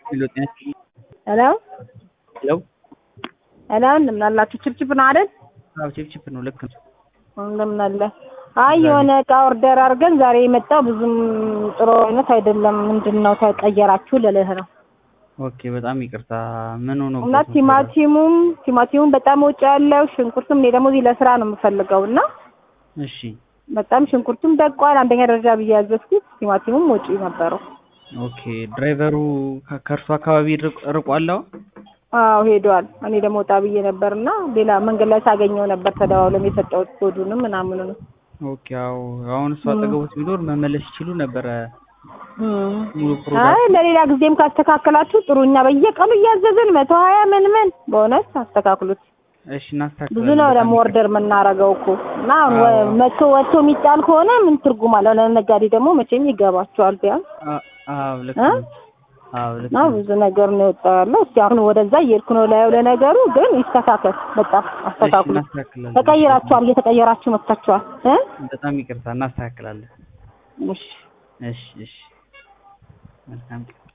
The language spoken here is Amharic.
ሄሎ ጤና ይስጥልኝ። ሄሎ ሄሎ ሄሎ እንደምን አላችሁ? ችፕችፕ ነው አይደል? አዎ ችፕችፕ ነው። ልክ ነው። እንደምን አለ። አይ የሆነ እቃ ኦርደር አድርገን ዛሬ የመጣው ብዙም ጥሩ አይነት አይደለም። ምንድን ነው ተቀየራችሁ ልልህ ነው። ኦኬ በጣም ይቅርታ። ምን ሆኖ እና ቲማቲሙም ቲማቲሙም በጣም ወጪ ያለው ሽንኩርቱም እኔ ደግሞ እዚህ ለስራ ነው የምፈልገው እና እሺ በጣም ሽንኩርቱም ደቋል። አንደኛ ደረጃ ብዬ ያዘዝኩት ቲማቲሙም ወጪ ነበረው። ኦኬ ድራይቨሩ ከ- ከእርሱ አካባቢ ርቅ- ርቋል? አሁን? አዎ ሄዷል። እኔ ደግሞ ወጣ ብዬ ነበር እና ሌላ መንገድ ላይ ሳገኘው ነበር ተደዋውለም የሰጠሁት ኮዱንም ምናምኑንም ኦኬ አዎ። አሁን እሱ አጠገቦት ቢኖር መመለስ ይችሉ ነበረ። እም። ሙሉ አይ ፕሮዳክት ለሌላ ጊዜም ካስተካከላችሁ ጥሩ። እኛ በየቀኑ እያዘዝን መቶ ሀያ ምን ምን በእውነት አስተካክሉት። እሺ እናስተካክላለን። ብዙ ነው በጣም ደግሞ ይቅርታ። ኦርደር የምናደርገው እኮ እና አሁን አዎ። ወ- መቶ ወጥቶ የሚጣል ከሆነ ምን ትርጉም አለው? ለነጋዴ ደግሞ መቼም ይገባቸዋል ቢያንስ አ- አዎ ልክ እ? ነው። አዎ ልክ እና ነው። ብዙ ነገር ነው የወጣው ያለው። እስኪ አሁን ወደዛ እየሄድኩ ነው ላየው። ለነገሩ ግን ይስተካከል፣ በጣም እሺ አስተካክሉ። እናስተካክላለን። ተቀይራችኋል፣ እየተቀየራችሁ መጥታችኋል እ በጣም ይቅርታ እናስተካክላለን። እሺ እሺ እሺ መልካም ቀን